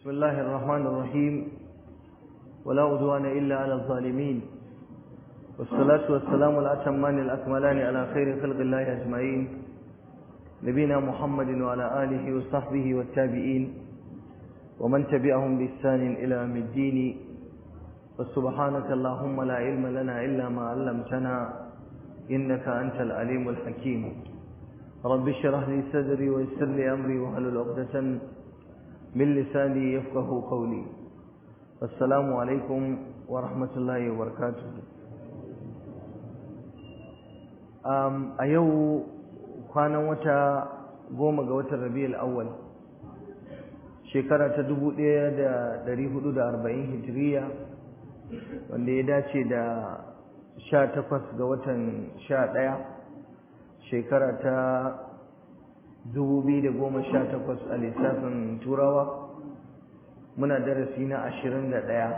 بسم الله الرحمن الرحيم ولا عدوان إلا على الظالمين والصلاة والسلام الأتمان الأكملان على خير خلق الله أجمعين نبينا محمد وعلى آله وصحبه والتابعين ومن تبعهم بإحسان إلى يوم الدين وسبحانك اللهم لا علم لنا إلا ما علمتنا إنك أنت العليم الحكيم رب اشرح لي صدري ويسر لي أمري واحلل عقدة من لساني يفقه قولي السلام عليكم ورحمة الله وبركاته a yau kwanan wata goma ga watan rabi'ul awwal shekara ta 1440 hijiriya wanda ya dace da 18 ga watan 11 shekara ta 2018 a lissafin turawa muna darasi na 21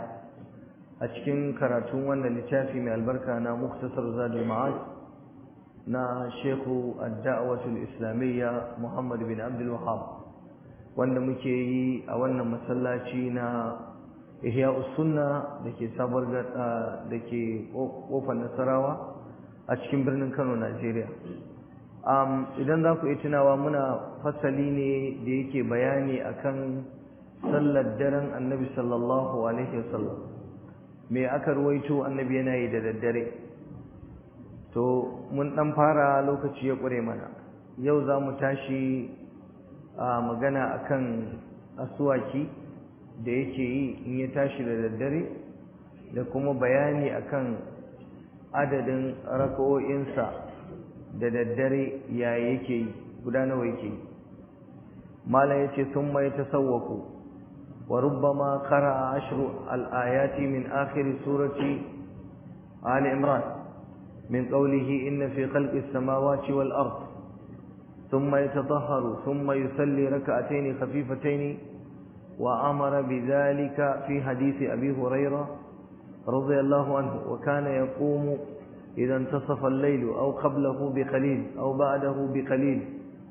a cikin karatun wannan littafi mai albarka na muktasar zadul ma'ad na Shehu Ad-Da'watul Islamiyya Muhammad bin Abdul Wahhab wanda muke yi a wannan masallaci na Ihya'us Sunna dake sabar gada dake kofar Nasarawa a cikin birnin Kano Najeriya um idan za ku yi tunawa muna fasali ne da yake bayani akan sallar daren Annabi sallallahu alaihi wasallam me aka ruwaito Annabi yana yi da daddare to mun dan fara lokaci ya ƙure mana yau za mu tashi a magana akan asuwaki da yake yi in ya tashi da daddare da kuma bayani akan adadin raka'o'insa da daddare ya yake yi guda nawa yake yi malam yace sun mai tasawwaku wa rubbama qara'a ashru al-ayati min akhir surati ali imran من قوله إن في خلق السماوات والأرض ثم يتطهر ثم يصلي ركعتين خفيفتين وأمر بذلك في حديث أبي هريرة رضي الله عنه وكان يقوم إذا انتصف الليل أو قبله بقليل أو بعده بقليل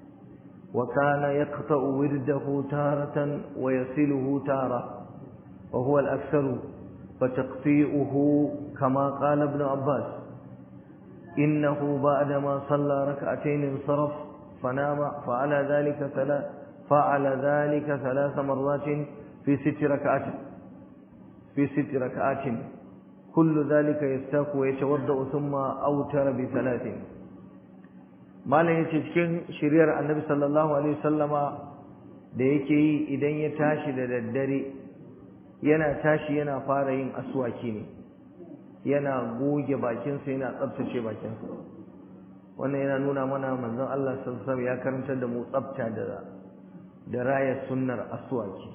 وكان يقطع ورده تارة ويصله تارة وهو الأكثر فتقطيعه كما قال ابن عباس إنه بعدما صلى ركعتين انصرف فنام فعلى ذلك ثلاث فعل ذلك ثلاث مرات في ست ركعات في ست ركعات كل ذلك يستاق ويتوضأ ثم أوتر بثلاث ما لا cikin shiriyar annabi sallallahu alaihi wasallama da yake yi idan ya tashi da daddare yana tashi yana fara yin aswaki ne yana goge bakinsa yana tsabtace bakinsa wannan yana nuna mana manzon Allah sallallahu ya karantar da mu tsabta da da raya sunnar aswaki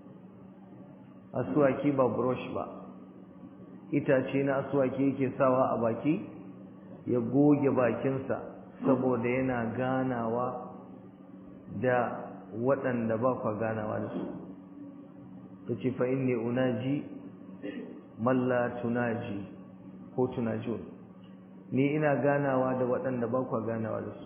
aswaki ba brush ba itace na aswaki yake sawa a baki ya goge bakinsa saboda yana ganawa da waɗanda ba kwa ganawa da su tace fa inni unaji malla tunaji ko tunajun ni ina ganawa da waɗanda ba kwa ganawa da su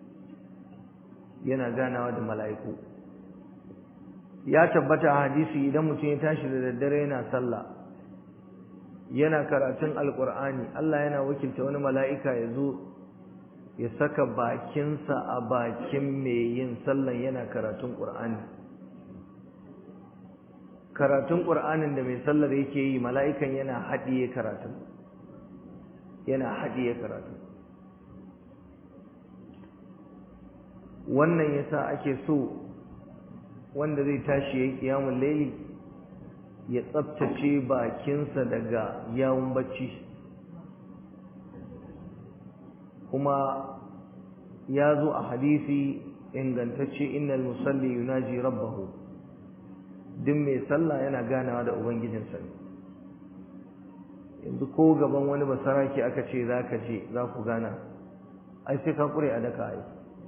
yana ganawa da mala'iku ya tabbata a hadisi idan mutum ya tashi da daddare yana sallah yana karatun alkur'ani Allah yana wakilta wani mala'ika ya zo ya saka bakinsa a bakin mai yin sallan yana karatun ƙur'ani karatun ƙur'anin da mai sallar yake yi mala'ikan yana haɗiye karatun yana haɗiye karatun wannan yasa ake so wanda zai tashi ya yi ƙiyamun laili ya tsabtace bakinsa daga yawun bacci kuma ya zo a hadisi ingantacce innal musalli yunaji rabbahu duk mai sallah yana ganawa da ubangijinsa ne yanzu ko gaban wani basaraki aka ce za ka je za ku gana ai sai ka kure a daka ai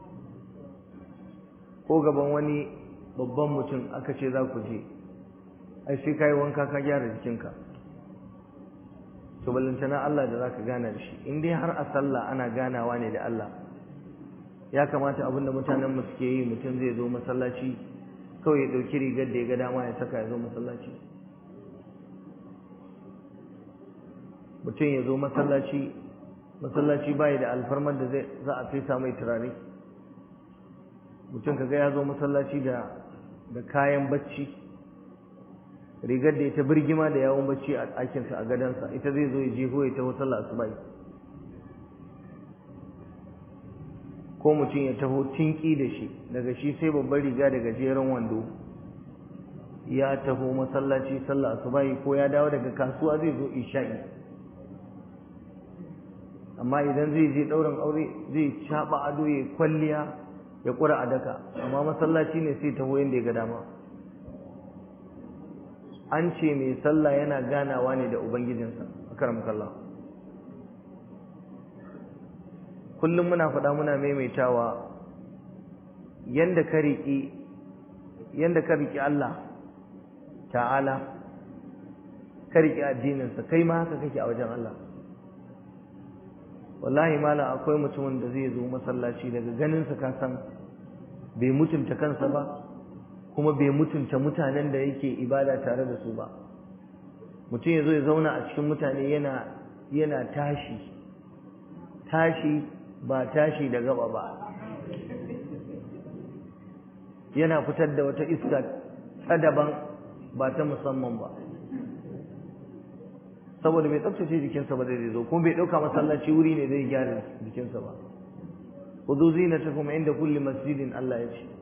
ko gaban wani babban mutum aka ce za ku je ai sai ka yi wanka ka gyara jikinka to ballantana Allah da za ka gana da shi in dai har a sallah ana ganawa ne da Allah ya kamata abinda mutanenmu suke yi mutum zai zo masallaci kawai ya ɗauki rigar da ya ga dama ya saka ya zo masallaci mutum ya zo masallaci masallaci bai da alfarmar da zai za a fesa mai turare mutum kaga ya zo masallaci da da kayan bacci rigar da ita birgima da yawon bacci a ɗakinsa a gadansa ita zai zo ya jeho ya taho sallah asuba ko mutum ya taho tinki da shi daga shi sai babbar riga da gajeren wando ya taho masallaci sallah asuba ko ya dawo daga kasuwa zai zo isha'i amma idan zai je ɗaurin aure zai caɓa ado ya kwalliya ya ƙura a daka amma masallaci ne sai taho yadda ya ga dama an ce mai sallah yana ganawa ne da ubangijinsa a karam kalla kullum muna faɗa muna maimaitawa yanda ka riƙi yanda ka riƙi Allah ta'ala ka riƙi addininsa kai ma haka kake a wajen Allah wallahi malam akwai mutumin da zai zo masallaci daga ganinsa ka san bai mutunta kansa ba kuma bai mutunta mutanen da yake ibada tare da su ba mutum ya zo ya zauna a cikin mutane yana yana tashi tashi ba tashi da gaba ba yana fitar da wata iska ta daban ba ta musamman ba saboda bai tsaftace jikinsa ba zai zo kuma bai ɗauka masallaci wuri ne zai gyara jikinsa ba kudu zinatakum inda kulli masjidin Allah ya ce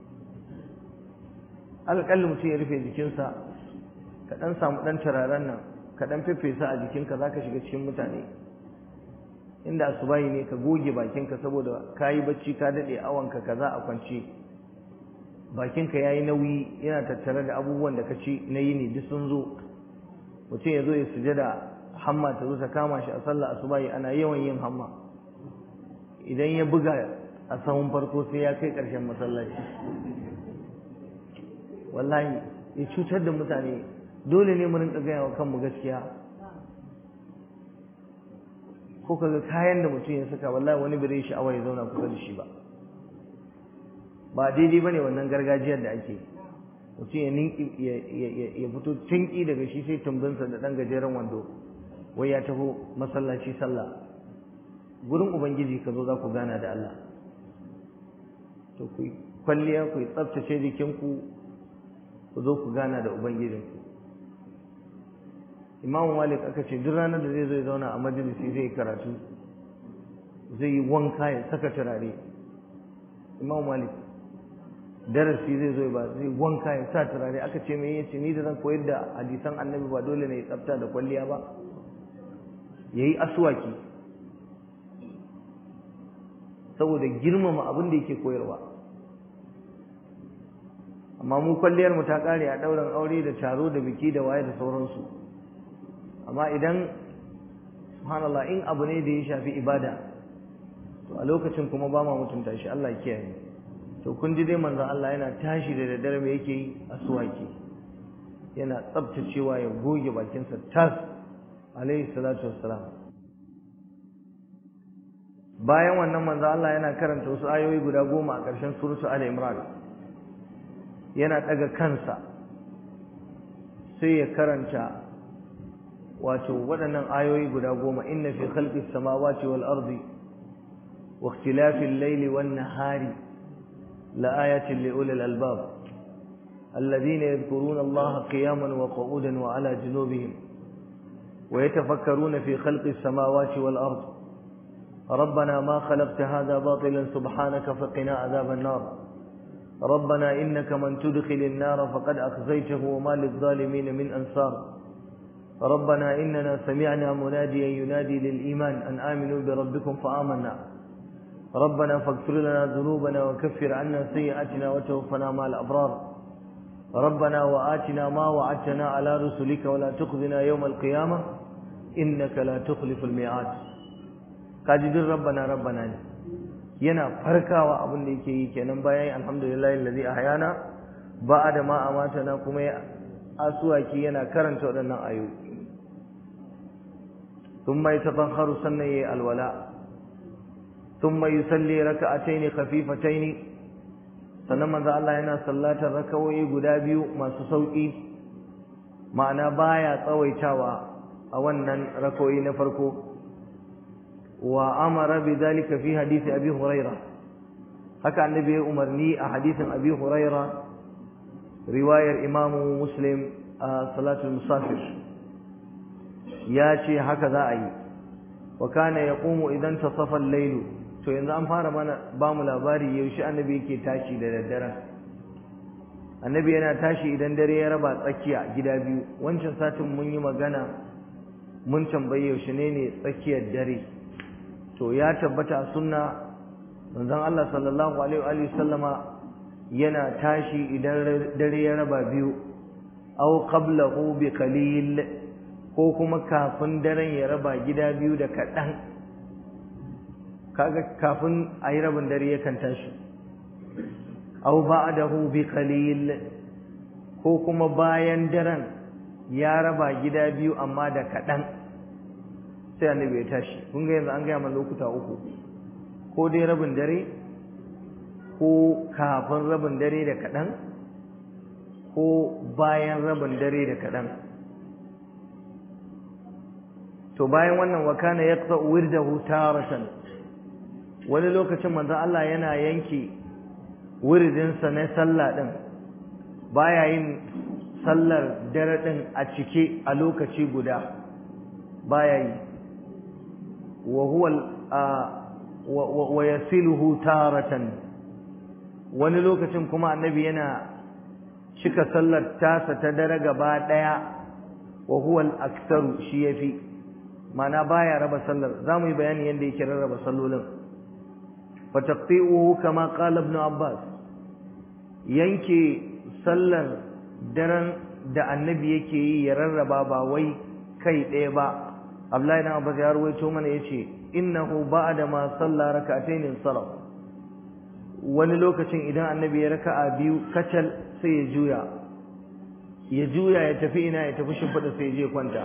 alƙalli mutum ya rufe jikinsa ka ɗan samu ɗan turaren nan ka ɗan fefesa a jikinka za ka shiga cikin mutane inda asubahi ne ka goge bakinka saboda ka yi bacci ka daɗe awanka kaza a kwance bakinka ya yi nauyi yana tattare da abubuwan da ka ci na yini duk sun zo mutum ya zo ya sujada hamma ta zo ta kama shi a sallah asubahi ana yawan yin hamma idan ya buga a sahun farko sai ya kai ƙarshen masallaci wallahi ya cutar da mutane dole ne mu rinka gaya wa kanmu gaskiya ko kaga kayan da mutum ya saka wallahi wani bai sha'awa ya zauna kusa da shi ba ba daidai bane wannan gargajiyar da ake mutum ya ninki ya fito tinki daga shi sai tumbinsa da dan gajeren wando wai ya taho masallaci sallah gurin ubangiji ka zo za ku gana da Allah to ku kwalliya ku tsaftace jikinku ku zo ku gana da ubangijinku imamu malik aka ce duk ranar da zai zo ya zauna a majalisi zai karatu zai yi wanka ya saka turare imamu malik darasi zai zo ba zai wanka ya sa turare aka ce mai yace ni da zan koyar da hadisan annabi ba dole ne ya tsafta da kwalliya ba yayi aswaki saboda girmama abin da yake koyarwa amma mu kwalliyar mu ta kare a ɗaurin aure da taro da biki da waye da sauransu amma idan subhanallah in abu ne da ya shafi ibada to a lokacin kuma ba ma mutunta shi Allah ya kiyaye to kun ji dai manzon Allah yana tashi da daddare me yake yi asuwaki yana tsaftacewa ya goge bakinsa tas alaihi salatu wassalam bayan wannan manzon Allah yana karanta wasu ayoyi guda goma a ƙarshen suratu Ali Imran yana daga kansa sai ya karanta wato waɗannan ayoyi guda goma inna fi khalqis samawati wal ardi wa ikhtilafil layli wan nahari la ayatin li ulil albab alladhina yadhkuruna allaha qiyaman wa qu'udan wa ala junubihim wa yatafakkaruna fi khalqis samawati wal ardi ربنا ما خلقت هذا باطلا سبحانك فقنا عذاب النار ربنا إنك من تدخل النار فقد أخزيته وما للظالمين من أنصار ربنا إننا سمعنا مناديا ينادي للإيمان أن آمنوا بربكم فآمنا ربنا فاغفر لنا ذنوبنا وكفر عنا سيئاتنا وتوفنا مع الأبرار ربنا وآتنا ما وعدتنا على رسلك ولا تخذنا يوم القيامة إنك لا تخلف الميعاد قاجد ربنا ربنا yana farkawa abin da yake yi kenan bayan alhamdulillahi allazi ahyana ba'da ma amatana kuma ya asuwaki yana karanta waɗannan ayoyi ثم يتطهر سنة الولاء ثم يصلي ركعتين خفيفتين sannan manzo Allah yana sallatar rakawoyi guda biyu masu sauki ma'ana baya tsawaitawa a wannan rakawoyi na farko wa amara bidhalika fi hadisi abi huraira haka annabi ya umarni a hadisin abi huraira riwayar imamu muslim a salatul musafir ya ce haka za a yi wa kana yaqumu idan tasafa al-layl to yanzu an fara mana ba mu labari yaushe annabi yake tashi da daddare annabi yana tashi idan dare ya raba tsakiya gida biyu wancan satin mun yi magana mun tambaye yaushe ne ne tsakiyar dare to ya tabbata sunna manzon Allah sallallahu alaihi wa sallama yana tashi idan dare ya raba biyu aw qablahu bi qalil ko kuma kafin daren ya raba gida biyu da kaɗan kaga kafin a yi rabin dare yakan tashi au ba'dahu bi qalil ko kuma bayan daren ya raba gida biyu amma da kaɗan sai annabi ya tashi kun ga yanzu an gaya mana lokuta uku ko dai rabin dare ko kafin rabin dare da kaɗan ko bayan rabin dare da kaɗan to bayan wannan wa kana yaqta wirdahu taratan wani lokacin manzon Allah yana yanke wirdinsa na sallah din baya yin sallar dare din a cike a lokaci guda baya yi wa huwa wa yasiluhu taratan wani lokacin kuma annabi yana cika sallar tasa ta dare gaba daya wa huwa al-aktsaru shi yafi mana baya raba sallar zamu yi bayani yanda yake rarraba sallolin fa taqti'uhu kama qala ibn abbas yanke sallar daren da annabi yake yi ya rarraba ba wai kai ɗaya ba abdullahi ibn abbas ya ruwaito mana yace innahu ba'da ma salla rak'atayn sarf wani lokacin idan annabi ya raka'a biyu kacal sai ya juya ya juya ya tafi ina ya tafi shimfiɗa sai ya je kwanta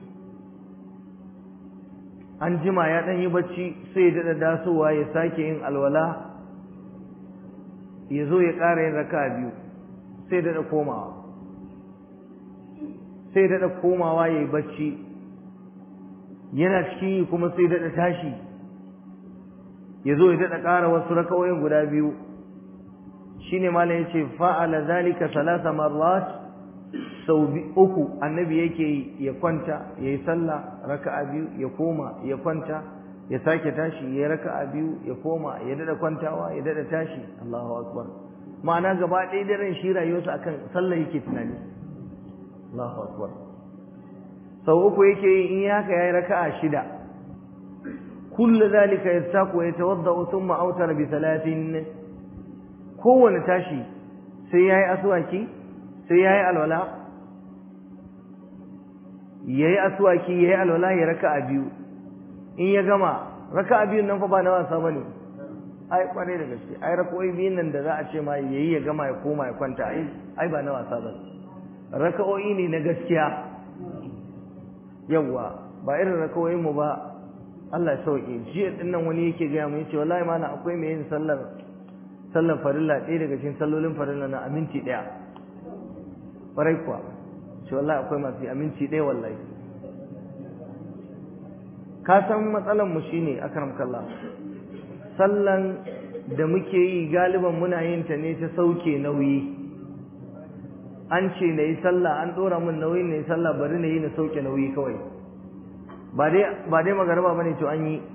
an jima ya ɗan yi bacci sai ya daɗa dasowa ya sake yin alwala ya zo ya ƙara yin raka biyu sai daɗa komawa sai daɗa komawa ya yi bacci yana cikin yi kuma sai daɗa tashi ya zo ya daɗa ƙara wasu rakawoyin guda biyu shine malam ya ce fa'ala zalika salasa marrat sau uku annabi yake yi ya kwanta ya yi sallah raka'a biyu ya koma ya kwanta ya sake tashi ya raka'a biyu ya koma ya dada kwantawa ya dada tashi Allahu akbar ma'ana gaba ɗaya daren shi rayuwarsa akan sallah yake tunani Allahu akbar sau uku yake yi in ya haka yayi raka'a shida kullu zalika yastaku wa yatawadda thumma awtara bi thalathin kowane tashi sai yayi aswaki sai yayi alwala yayi aswaki yayi alwala ya raka'a biyu in ya gama raka'a biyun nan fa ba na wasa bane ai kware da gaske ai raka'o'i biyun nan da za a ce ma yayi ya gama ya koma ya kwanta ai ai ba na wasa bane raka'o'i ne na gaskiya yawa ba irin raka'o'in mu ba Allah ya sauke jiya din nan wani yake ga mu yace wallahi mana akwai mai yin sallar sallar farilla ɗaya daga cikin sallolin farilla na aminti ɗaya ƙwarai kuwa shi wallahi akwai masu aminci ɗaya wallahi ka san matsalan mu shine akram kallah sallan da muke yi galiban muna yin ta ne ta sauke nauyi an ce na yi sallah an ɗora min nauyin na yi sallah bari na yi na sauke nauyi kawai ba dai ba dai magaraba bane to an yi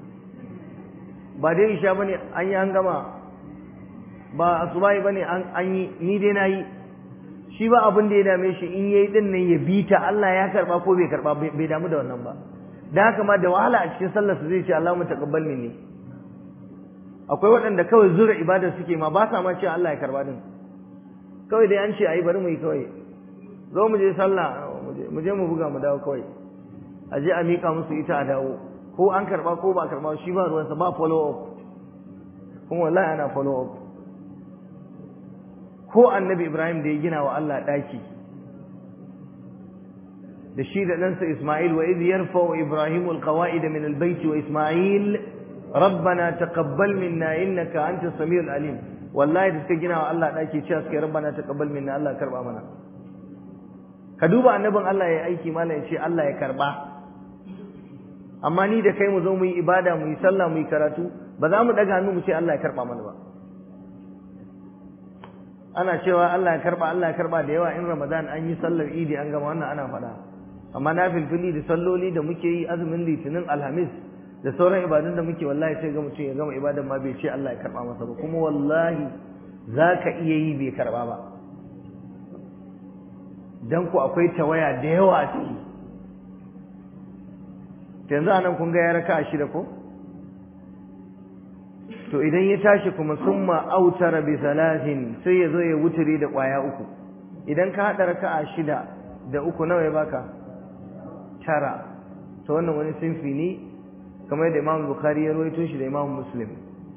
ba dai isha bane an yi an gama ba asubai bane an an yi ni dai na yi shi ba abin da ya dame shi in yayi din nan ya bi ta Allah ya karba ko bai karba bai damu da wannan ba dan haka ma da wahala a cikin sallar su zai ce Allahumma taqabbal minni akwai waɗanda kawai zura ibadar suke ma ba sa ma cewa Allah ya karba din kawai dai an ce ayi bari mu yi kawai zo mu je sallah mu je mu buga mu dawo kawai a je a miƙa musu ita a dawo ko an karba ko ba karba shi ba ruwansa ba follow up kuma wallahi ana follow up ko annabi Ibrahim da ya gina wa Allah ɗaki da shi da ɗansa Ismail wa idh yarfa'u Ibrahim alqawa'id min albayt wa Ismail ربنا تقبل منا انك انت السميع العليم wallahi da suka gina wa Allah ɗaki cewa suka yi rabbana taqabbal minna Allah karba mana ka duba annabin Allah ya aiki mala ya ce Allah ya karba amma ni da kai mu zo mu yi ibada mu yi sallah mu yi karatu ba za mu daga hannu mu ce Allah ya karba mana ba ana cewa Allah ya karba Allah ya karba da yawa in Ramadan an yi sallar Idi an gama wannan ana faɗa amma na filfili da salloli da muke yi azumin litinin alhamis da sauran ibadun da muke wallahi sai ga mutum ya gama ibadan ma bai ce Allah ya karba masa ba kuma wallahi za ka iya yi bai karba ba dan ku akwai tawaya da yawa a ciki yanzu anan kun ga ya raka a shida ko to idan ya tashi kuma summa autara bi salatin sai ya zo ya wuturi da kwaya uku idan ka hada raka'a shida da uku nawa ya baka tara to wannan wani sinfi ne kamar yadda Imam Bukhari ya rawaito shi da Imam Muslim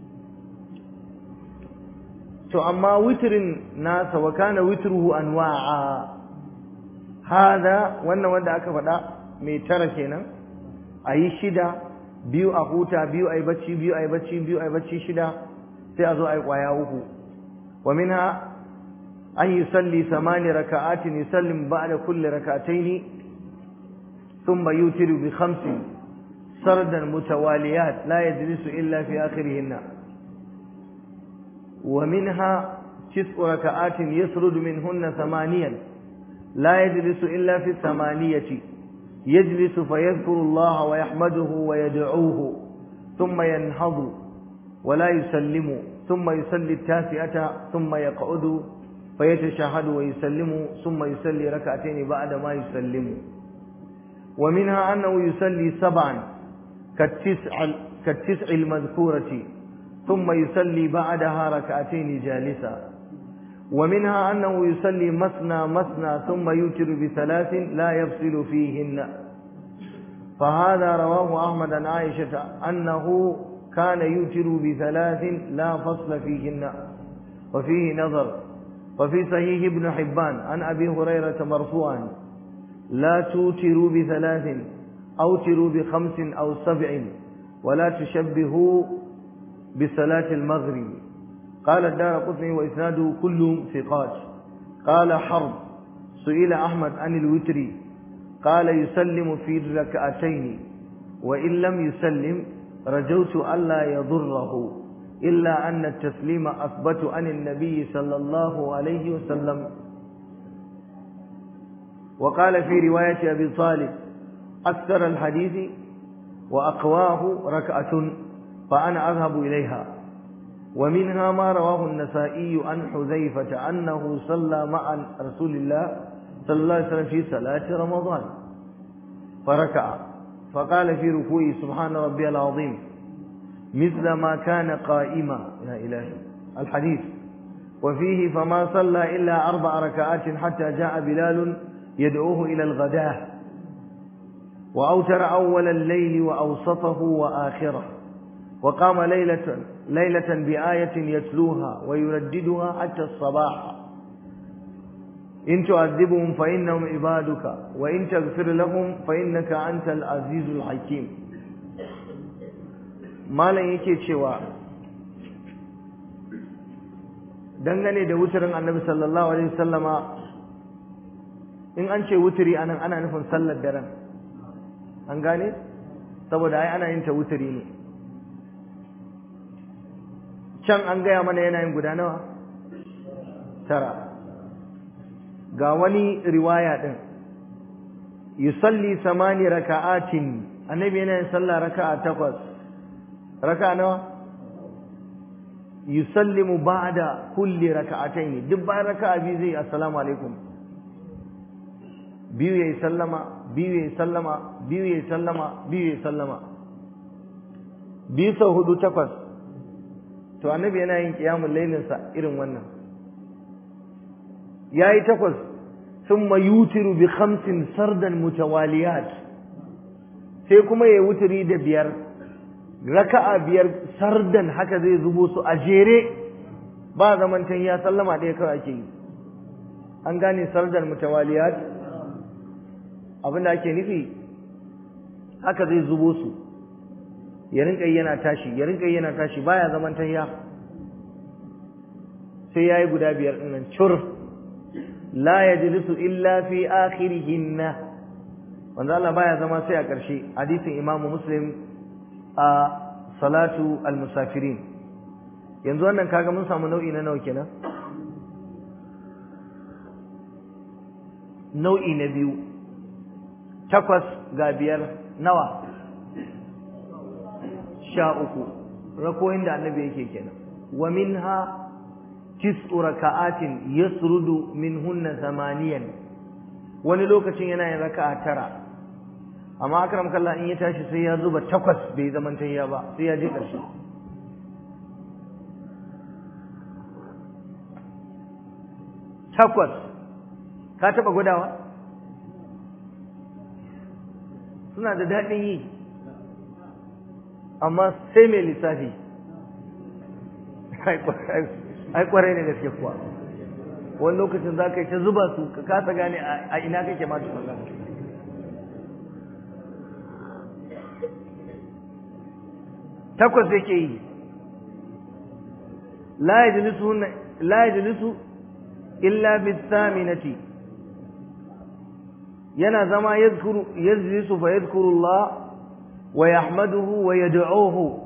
to amma witrin nasa wa kana witruhu anwa'a hada wannan wanda aka faɗa mai tara kenan ayi shida biyu a huta biyu ayi bacci biyu ayi bacci biyu ayi bacci shida sai a zo ayi kwaya uku wa minha an yusalli samani raka'atin yusallim ba'da kulli rak'atayn thumma yutiru bi khamsin sardan mutawaliyat la yajlisu illa fi akhirihinna wa minha tis'u raka'atin yasrudu minhunna thamaniyan la yajlisu illa fi thamaniyati يجلس فيذكر الله ويحمده ويدعوه ثم ينهض ولا يسلم ثم يصلي التاسعة ثم يقعد فيتشهد ويسلم ثم يصلي ركعتين بعد ما يسلم ومنها أنه يصلي سبعا كالتسع, كالتسع المذكورة ثم يصلي بعدها ركعتين جالسا ومنها أنه يصلي مثنى مثنى ثم يوتر بثلاث لا يفصل فيهن فهذا رواه أحمد عن عائشة أنه كان يوتر بثلاث لا فصل فيهن وفيه نظر وفي صحيح ابن حبان عن أبي هريرة مرفوعا لا توتروا بثلاث أوتروا بخمس أو سبع ولا تشبهوا بصلاة المغرب قال الدار قطني وإسناده كلهم ثقات قال حرب سئل أحمد عن الوتر قال يسلم في الركعتين وإن لم يسلم رجوت ألا يضره إلا أن التسليم أثبت عن النبي صلى الله عليه وسلم وقال في رواية أبي طالب أكثر الحديث وأقواه ركعة فأنا أذهب إليها ومنها ما رواه النسائي عن حذيفة أنه صلى مع رسول الله صلى الله عليه وسلم في صلاة رمضان فركع فقال في ركوعه سبحان ربي العظيم مثل ما كان قائما يا إلهي الحديث وفيه فما صلى إلا أربع ركعات حتى جاء بلال يدعوه إلى الغداة وأوتر أول الليل وأوسطه وآخره وقام ليلة ليلة بآية يتلوها ويرددها حتى الصباح إن تعذبهم فإنهم عبادك وإن تغفر لهم فإنك أنت العزيز الحكيم ما لن yake cewa dangane da wutarin annabi sallallahu alaihi wasallama in an ce wuturi anan ana nufin sallar daren an gane saboda ai ana yin ta wuturi ne can an gaya mana yanayin guda nawa tara ga wani riwaya din yusalli samani raka'atin annabi yana yin sallah raka'a takwas raka'a nawa yusallimu ba'da kulli raka'atayn duk bayan raka'a biyu zai assalamu alaikum biyu yayi sallama biyu yayi sallama biyu yayi sallama biyu yayi sallama biyu sau hudu takwas to annabi yana yin qiyamul lailin sa irin wannan yayi takwas thumma yutiru bi khamsin sardan mutawaliyat sai kuma yayi wuturi da biyar raka'a biyar sardan haka zai zubo su a jere ba zamantan ya sallama ɗaya kawai ake yi an gane sardan mutawaliyat abinda ake nufi haka zai zubo su ya rinka yana tashi ya rinka yana tashi baya zaman tayya sai yayi guda biyar din nan cur la yajlisu illa fi akhirihinna wanda Allah baya zama sai a ƙarshe hadisin Imam Muslim a salatu al-musafirin yanzu wannan kaga mun samu nau'i na nawa kenan nau'i na biyu takwas ga biyar nawa sha uku rakoyin da annabi yake kenan wa minha tis'u raka'atin yasrudu minhunna samaniyan wani lokacin yana yin raka'a tara amma akram kallah in ya tashi sai ya zuba takwas bai zaman tayya ba sai ya je ƙarshe takwas ka taɓa gudawa suna da daɗin yi amma sai mai lissafi ai kwarai ne gaske kuwa wani lokacin za ka yi ta zuba su ka kasa gane a ina kake ma tukun takwas yake yi la yajlisu illa bisaminati yana zama yadhkuru yajlisu fa yadhkuru Allah wa yahmaduhu wa yad'uhu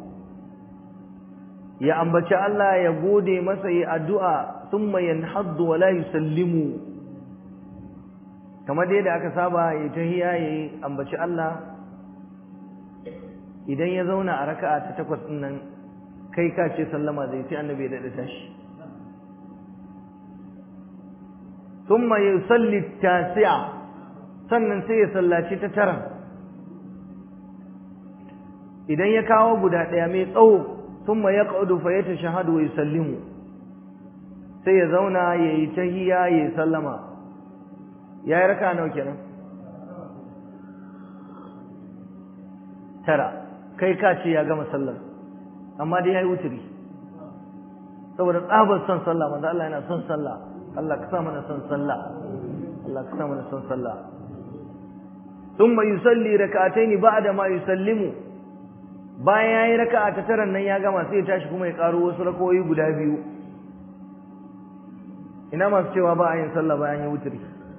ya ambaci Allah ya gode masa yi addu'a thumma yanhaddu wa la yusallimu kamar dai da aka saba ya tahiyya yayi ambaci Allah idan ya zauna a raka'a ta takwas din nan kai ka ce sallama zai sai annabi ya dade tashi thumma yusalli tasi'a sannan sai ya sallaci ta tara idan ya kawo guda ɗaya mai tsawo thumma yaq'udu fa yatashahadu wa yusallimu sai ya zauna yayi tahiyya yayi sallama yayi raka nawa kenan tara kai ka ce ya gama sallar amma dai yayi wuturi saboda tsabar son sallah manzo Allah yana son sallah Allah ka sa mana son sallah Allah ka sa mana son sallah thumma yusalli rak'atayn ba'da ma yusallimu bayan yayi raka'a ta taran nan ya gama sai ya tashi kuma ya karo wasu rakoyi guda biyu ina masu cewa ba a yin sallah bayan ya wuturi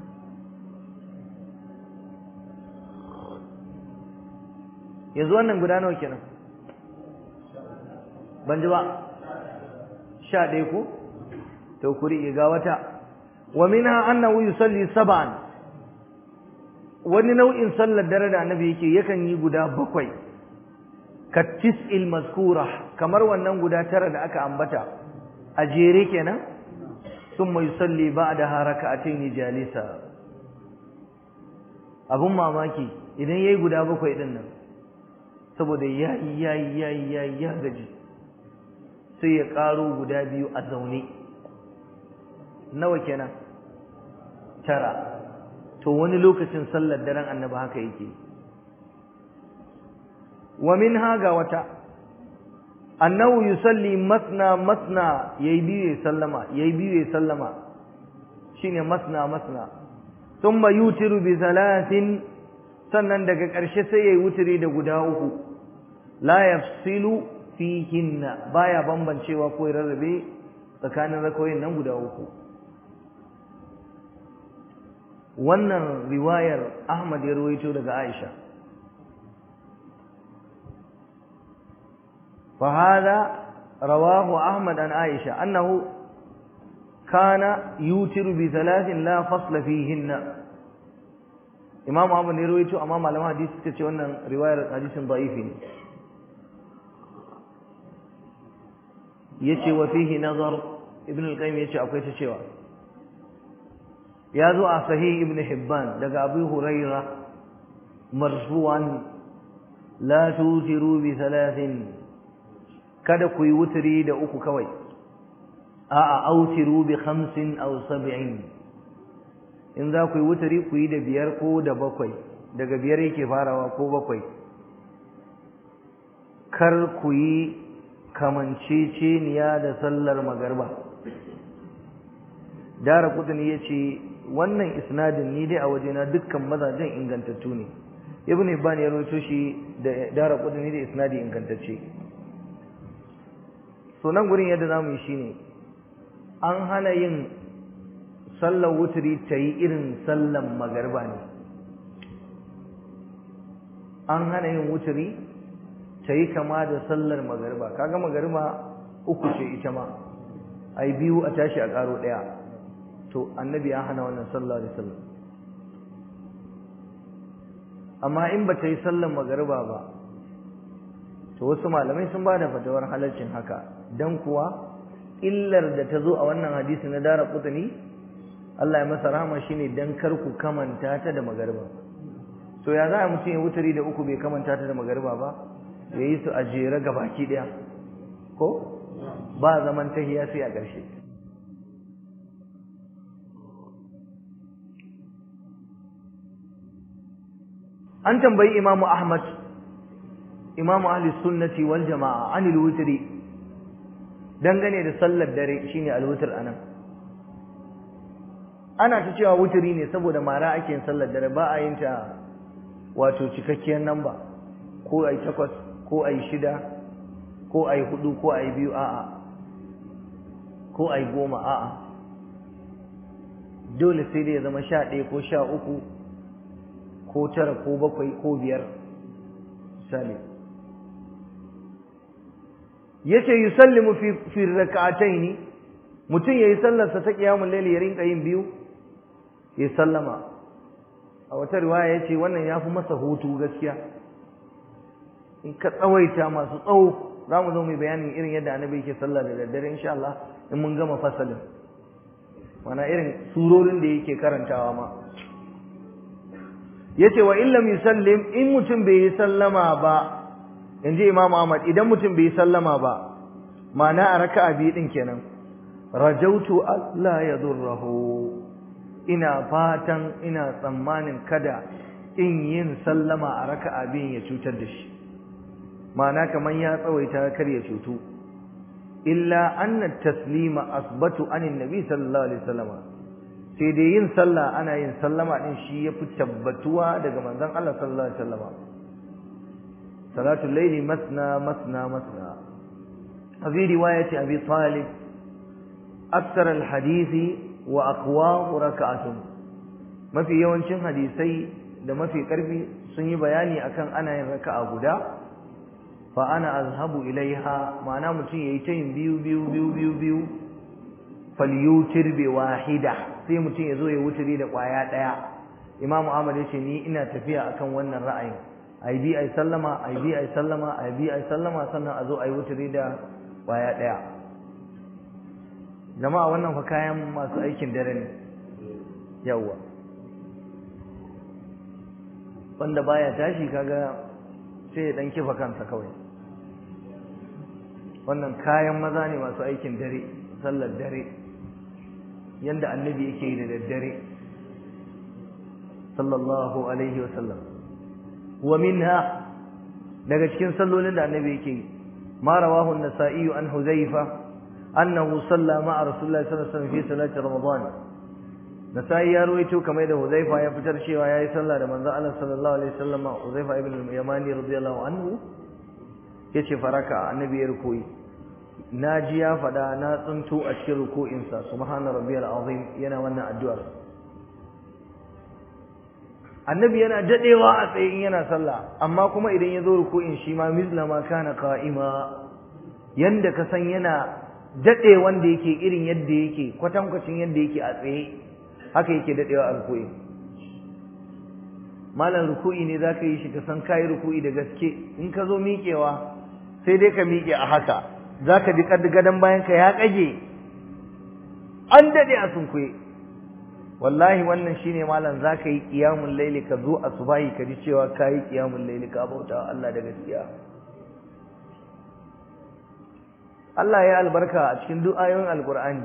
yanzu wannan guda nawa kenan ban ji ba sha ɗaya ko to kuri ga wata wa minha annahu yusalli sab'an wani nau'in sallar dare da annabi yake yakan yi guda bakwai ka tis'il mazkura kamar wannan guda tara da aka ambata a jere kenan thumma yusalli ba'daha raka'atayn jalisa abun mamaki idan yayi guda bakwai din nan saboda yayi yayi yayi yayi ya gaji sai ya karo guda biyu a zaune nawa kenan tara to wani lokacin sallar daren annabi haka yake wa minha ga wata annahu yusalli masna masna yayi biyu ya sallama yayi biyu ya sallama shine masna masna thumma yutiru bi thalathin sannan daga ƙarshe sai yayi wutiri da guda uku la yafsilu fihinna baya bambancewa ko rarrabe tsakanin rakoyin nan guda uku wannan riwayar Ahmad ya rawaito daga Aisha فهذا رواه أحمد عن عائشة أنه كان يوتر بثلاث لا فصل فيهن إمام أحمد يرويته أمام علماء حديث كتشي أن رواية حديث ضعيف يتشي وفيه نظر ابن القيم يتشي أو كيتشي يا ذو صحيح ابن حبان لقى أبي هريرة مرفوعا لا توتروا بثلاث kada ku yi wuturi da uku kawai a'a autiru bi khamsin aw sab'in in za ku yi wuturi ku yi da biyar ko da bakwai daga biyar yake farawa ko bakwai kar ku yi kamanceceniya da sallar magarba dara kudin ya ce wannan isnadin ni dai a wajena dukkan mazajen ingantattu ne ibn ibn ya rawaito shi da dara kudin da isnadi ingantacce so nan gurin yadda zamu yi shine an hana yin sallar wuturi ta yi irin sallan magarba ne an hana yin wuturi ta yi kama da sallar magarba kaga magarba uku ce ita ma ai biyu a tashi a karo ɗaya to annabi ya hana wannan sallar da sallar amma in ba ta yi sallar magarba ba to wasu malamai sun ba da fatawar halarcin haka don kuwa illar da ta zo a wannan hadisi na dara kutani Allah ya masa rahama shine dan kar ku kamanta ta da magarba to ya za a mutum ya wutari da uku bai kamanta ta da magarba ba ya yi su a jere baki daya ko ba zaman tahiya sai a ƙarshe an tambayi imamu ahmad imamu ahli sunnati wal jama'a anil wutri dangane da sallar dare shine alwutr anan ana ta cewa wutri ne saboda mara ake yin sallar dare ba a yin ta wato cikakkiyar namba ko ai takwas ko ai shida ko ai hudu ko ai biyu a'a ko ai goma a'a dole sai dai ya zama sha ɗaya ko sha uku ko tara ko bakwai ko biyar misali yace yusallimu fi fi rak'atayn mutum yayi sallar sa ta qiyamul layl ya rinka yin biyu ya sallama a wata riwaya yace wannan yafi masa hutu gaskiya in ka tsawaita masu tsawo zamu zo mu bayanin irin yadda annabi yake sallah da daddare insha Allah in mun gama fasalin wana irin surorin da yake karantawa ma yace wa illam yusallim in mutum bai yi sallama ba inji Imam Ahmad idan mutum bai yi sallama ba ma'ana a raka'a biyu din kenan rajautu Allah yadurruhu ina fatan ina tsammanin kada in yin sallama a raka'a biyun ya cutar da shi ma'ana kaman ya tsawaita kar ya cutu illa anna taslima asbatu anin nabi sallallahu alaihi wasallam sai dai yin sallah ana yin sallama din shi yafi tabbatuwa daga manzon Allah sallallahu alaihi wasallam salatul layli masna masna masna fi riwayati abi talib akthar al hadisi wa aqwa rak'atun mafi yawancin hadisai da mafi karfi sun yi bayani akan ana yin raka'a guda fa ana azhabu ilaiha ma'ana mutum yayi ta yin biyu biyu biyu biyu biyu falyutir bi wahida sai mutum ya zo ya wuturi da kwaya daya imamu ahmad yace ni ina tafiya akan wannan ra'ayin ai bi ai sallama ai bi ai sallama ai bi ai sallama sannan a zo ai wuturi da kwaya daya jama'a wannan fa kayan masu aikin dare ne yawa wanda baya tashi kaga sai ya dan kifa kansa kawai wannan kayan maza ne masu aikin dare sallar dare yanda annabi yake yi da daddare sallallahu alaihi wa sallam wa minha daga cikin sallolin da annabi yake yi ma rawahu an-nasa'i an huzaifa annahu salla ma'a rasulillahi sallallahu alaihi wasallam fi salati ramadan nasa'i ya ruwaito kamar da huzaifa ya fitar cewa yayi sallah da manzo Allah sallallahu alaihi wasallam huzaifa ibn al-yamani radiyallahu anhu yace faraka annabi ya rukuyi na ji ya faɗa na tsinto a cikin ruku'insa subhana rabbiyal azim yana wannan addu'ar annabi yana dadewa a tsaye in yana sallah amma kuma idan ya zo ruku'in shi ma mislama kana qa'ima yanda ka san yana dade wanda yake irin yadda yake kwatankwacin yadda yake a tsaye haka yake dadewa a ruku'in malam ruku'i ne zaka yi shi ka san kai ruku'i da gaske in ka zo miƙewa sai dai ka miƙe a haka za ka ji gadon bayanka ya ƙage an daɗe a sunkuye wallahi wannan shine malam za ka yi ƙiyamun laili ka zo a subahi ka ji cewa ka yi ƙiyamun laili ka bauta Allah da gaskiya Allah ya albarka a cikin duk ayoyin alƙur'ani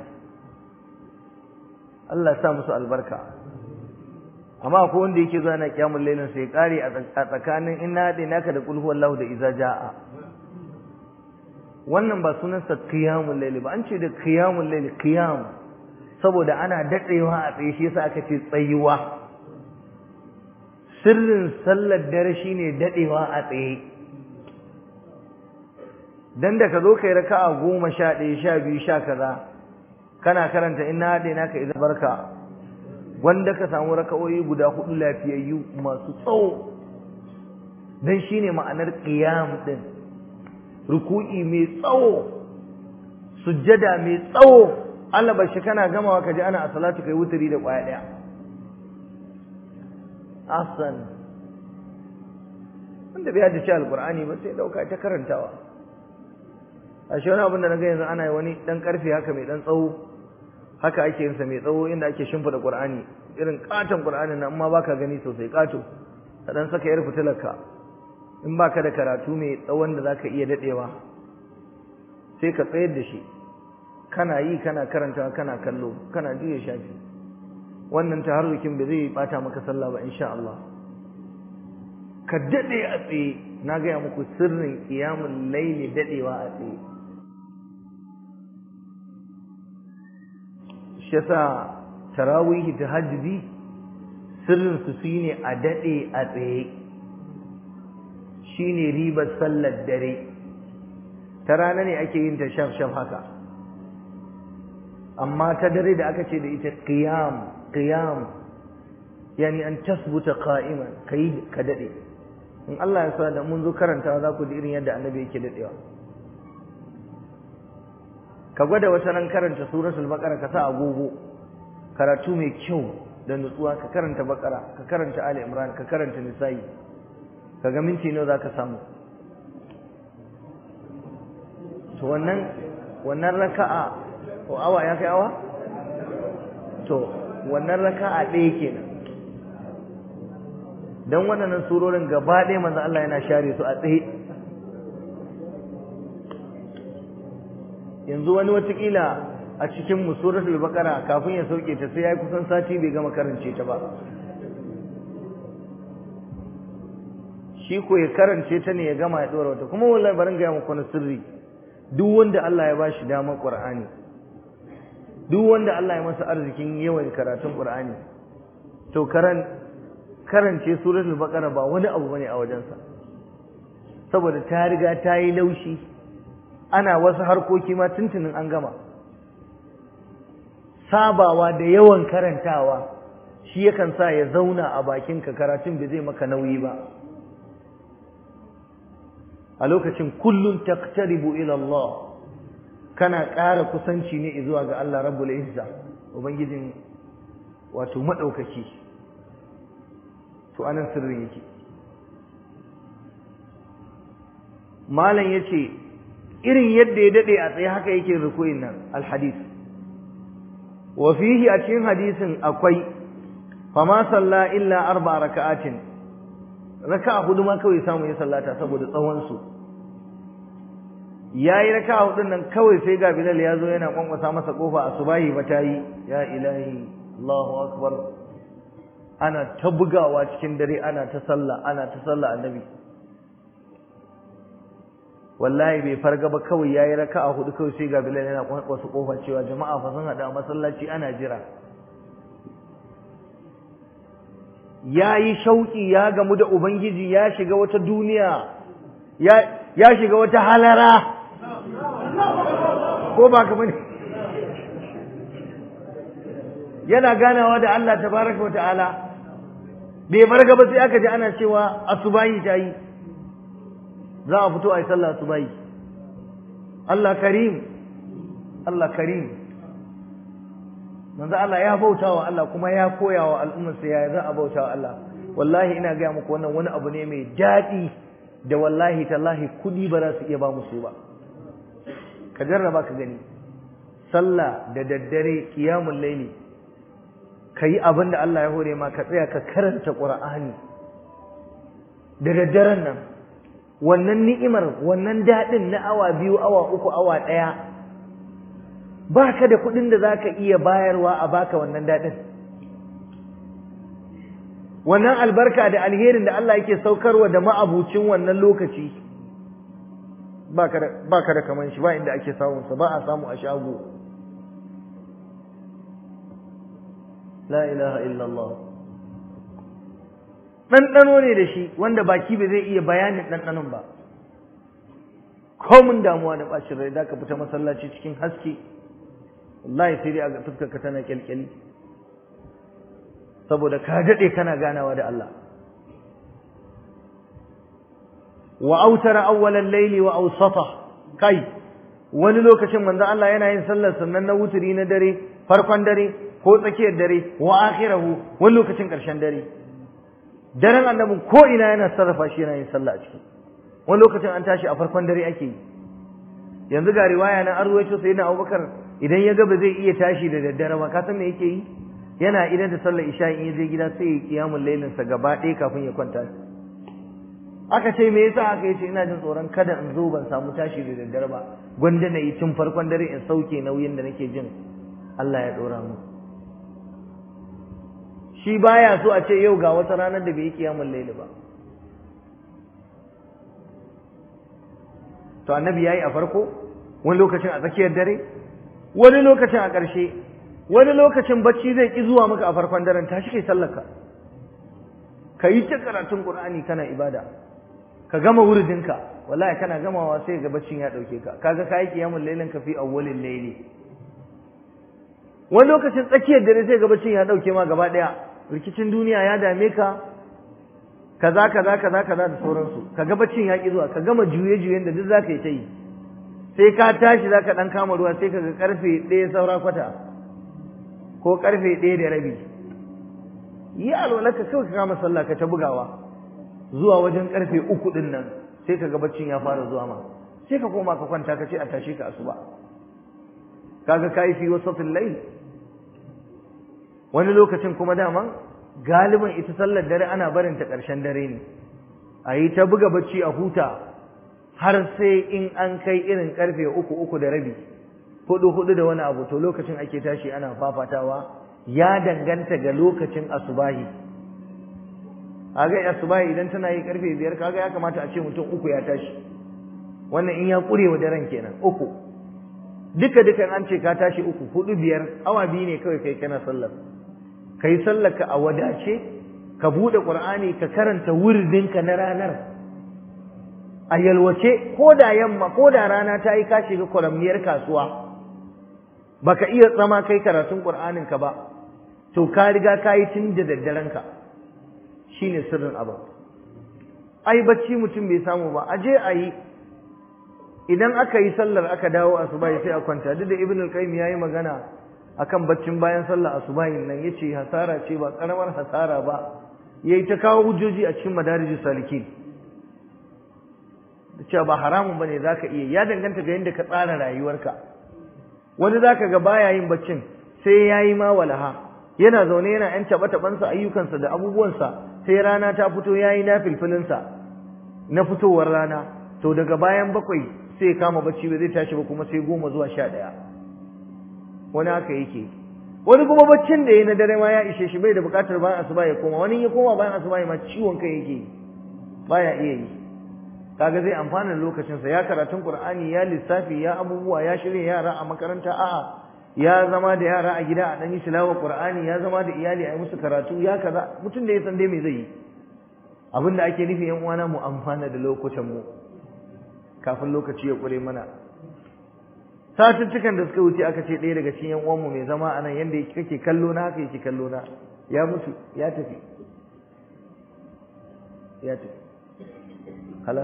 Allah sa musu albarka amma ko wanda yake zuwa na ƙiyamun lailin sai ƙare a tsakanin inna haɗe naka da kulhu wallahu da iza ja'a wannan ba sunansa qiyamul layl ba an ce da qiyamul layl qiyam saboda ana dadewa a tsaye shi yasa aka ce tsayuwa sirrin sallar dare shine dadewa a tsaye dan da ka zo kai raka'a goma sha ɗaya sha biyu sha kaza kana karanta inna hadaina ka idan barka wanda ka samu raka'o'i guda hudu lafiyayyu masu tsawo dan shine ma'anar qiyam din ruku'i mai tsawo sujjada mai tsawo Allah bashi kana gamawa ka ji ana a salatu kai wuturi da kwaya daya asan wanda bai haddace alqur'ani ba sai dauka ta karantawa a shi wani abin da naga yanzu ana yi wani dan karfe haka mai dan tsawo haka ake yin sa mai tsawo inda ake shimfida qur'ani irin katon qur'anin nan amma baka gani sosai kato ka dan saka yar fitilarka in baka da karatu mai tsawon da zaka iya dadewa sai ka tsayar da shi kana yi kana karanta kana kallo kana juya shafi wannan taharrukin ba zai bata maka sallah ba insha Allah ka dade a tsaye na gaya muku sirrin qiyamul layli dadewa a tsaye shi yasa tarawih tahajjudi sirrin su shine a dade a tsaye shine ribar sallar dare ta rana ne ake yin ta shaf shaf haka amma ta dare da aka ce da ita qiyam qiyam yani an tasbuta qa'iman kai ka dade in Allah ya sa da mun zo karantawa za ku ji irin yadda annabi yake dadewa ka gwada wata ran karanta suratul baqara ka sa agogo karatu mai kyau da nutsuwa ka karanta baqara ka karanta ali imran ka karanta nisa'i kaga minti nawa zaka samu to wannan wannan raka'a ko awa ya kai awa to wannan raka'a ɗaya kenan dan wannan surorin gaba ɗaya manzo Allah yana share su a tsaye yanzu wani watakila a cikin musuratul baqara kafin ya sauke ta sai yayi kusan sati bai gama karance ta ba shi ko ya karance ta ne ya gama ya dora wata kuma wallahi barin ga muku na sirri duk wanda Allah ya bashi damar Qur'ani duk wanda Allah ya masa arzikin yawan karatun Qur'ani to karan karance suratul baqara ba wani abu bane a wajensa saboda ta riga ta yi laushi ana wasu harkoki ma tuntunin an gama sabawa da yawan karantawa shi yakan sa ya zauna a bakinka karatun bai zai maka nauyi ba a lokacin kullum taqtaribu ila Allah kana ƙara kusanci ne zuwa ga Allah Rabbul Izza ubangijin wato madaukaki to anan sirrin yake malam yace irin yadda ya dade a tsaye haka yake rukuyin nan alhadith wa fihi a cikin hadisin akwai fama salla illa arba raka'atin raka'a hudu ma kawai samu ya sallata saboda tsawon su yayi raka'a hudun nan kawai sai ga Bilal ya zo yana kwankwasa masa kofa asubahi ba ta yi ya ilahi Allahu akbar ana ta bugawa cikin dare ana ta sallah ana ta sallah annabi wallahi bai farga ba kawai yayi raka'a hudu kawai sai ga Bilal yana kwankwasa kofa cewa jama'a fa sun hada masallaci ana jira yayi shauki ya gamu da ubangiji ya shiga wata duniya ya ya shiga wata halara ko ba ka bane yana ganawa da Allah tabaraka wata'ala bai farga ba sai aka ji ana cewa asubahi ta yi za a fito a yi sallah asubahi Allah karim Allah karim manzo Allah ya bauta wa Allah kuma ya koya wa al'ummarsa ya za a bauta wa Allah wallahi ina gaya muku wannan wani abu ne mai daɗi da wallahi tallahi kudi ba za su iya ba mu su ba ka jarraba ka gani sallah da daddare qiyamul laili kayi abin da Allah ya hore ma ka tsaya ka karanta qur'ani da daddaren nan wannan ni'imar wannan daɗin na awa biyu awa uku awa ɗaya ba ka da kuɗin da za ka iya bayarwa a baka wannan daɗin wannan albarka da alherin da Allah yake saukarwa da ma'abucin wannan lokaci ba ka da kaman shi ba inda ake samunsa ba a samu a shago la ilaha illallah ɗanɗano ne da shi wanda baki bai zai iya bayanin ɗanɗanon ba komin damuwa da ɓacin rai da ka fita masallaci cikin haske wallahi sai dai a fuskar ka tana kyalkyali saboda ka dade kana ganawa da Allah wa autara awwalal layli wa awsata kai wani lokacin manzo Allah yana yin sallar sannan na wuturi na dare farkon dare ko tsakiyar dare wa akhirahu wani lokacin karshen dare daren annabin ko ina yana sarrafa shi yana yin sallah a ciki wani lokacin an tashi a farkon dare ake yi yanzu ga riwaya na arwaito sai na abubakar idan ya ga ba zai iya tashi da daddare ba ka san me yake yi yana idan da sallar isha in ya je gida sai ya kiyamul lailin sa gaba ɗaya kafin ya kwanta aka ce me yasa aka yace ina jin tsoron kada in zo ban samu tashi da daddare ba gwanda na yi tun farkon dare in sauke nauyin da nake jin Allah ya dora mu shi baya so a ce yau ga wata ranar da bai yi kiyamul laili ba to annabi yayi a farko wani lokacin a tsakiyar dare wani lokacin a ƙarshe wani lokacin bacci zai ki zuwa maka a farkon daren tashi kai sallaka ka yi ta karatun qur'ani kana ibada ka gama wuridinka wallahi kana gamawa sai ga baccin ya dauke ka kaga kai kiyamul lailin ka fi awwalil layli wani lokacin tsakiyar dare sai ga baccin ya dauke ma gaba daya rikicin duniya ya dame ka kaza kaza kaza kaza da sauransu kaga baccin ya ki zuwa ka gama juye juyen da duk zaka yi ta yi sai ka tashi zaka dan kama ruwa sai kaga karfe 1 saura kwata ko karfe 1 da rabi yi alwalaka kawai ka kama sallah ka ta bugawa zuwa wajen karfe uku din nan sai ka ga baccin ya fara zuwa ma sai ka koma ka kwanta ka ce a tashi ka asuba kaga kai fi wasatil layl wani lokacin kuma daman galiban ita sallar dare ana barin ta karshen dare ne a yi ta buga bacci a huta har sai in an kai irin karfe uku uku da rabi hudu hudu da wani abu to lokacin ake tashi ana fafatawa ya danganta ga lokacin asubahi kaga asubahi idan tana yi karfe biyar kaga ya kamata a ce mutum uku ya tashi wannan in ya kure wa daren kenan uku duka dukan an ce ka tashi uku hudu biyar awa biyu ne kawai kai kana sallar kai sallar ka a wadace ka bude qur'ani ka karanta wuridinka na ranar a yalwace ko da yamma ko da rana ta yi ka shiga kwaramniyar kasuwa baka iya tsama kai karatun qur'anin ka ba to ka riga ka yi tun da daddaren ka shine sirrin abin ai bacci mutum bai samu ba aje a yi idan aka yi sallar aka dawo asubahi sai a kwanta duk da ibn al-qayyim yayi magana akan baccin bayan sallar asubahi nan yace hasara ce ba karamar hasara ba yayi ta kawo hujjoji a cikin madarijus salikin cewa ba haramun bane zaka iya ya danganta ga yadda ka tsara rayuwarka wani zaka ga baya yin baccin sai yayi ma walaha yana zaune yana yan taba tabansa ayyukansa da abubuwansa sai rana ta fito yayi na filfilinsa na fitowar rana to daga bayan bakwai sai kama bacci ba zai tashi ba kuma sai goma zuwa sha ɗaya wani haka yake wani kuma baccin da ya na dare ma ya ishe shi bai da buƙatar bayan asuba ya koma wani ya koma bayan asuba ma ciwon kai yake baya iya yi kaga zai amfana lokacinsa ya karatun qur'ani ya lissafi ya abubuwa ya shirya yara a makaranta a'a ya zama da yara a gida a dan yi tilawa qur'ani ya zama da iyali a yi musu karatu ya kaza mutum da ya san dai me zai yi abin da ake nufi yan uwana mu amfana da lokutan mu kafin lokaci ya kure mana satuttukan da suka wuce aka ce ɗaya daga cikin yan uwanmu mai zama a nan yanda kake kallo na haka yake kallo na ya mutu ya tafi ya tafi halas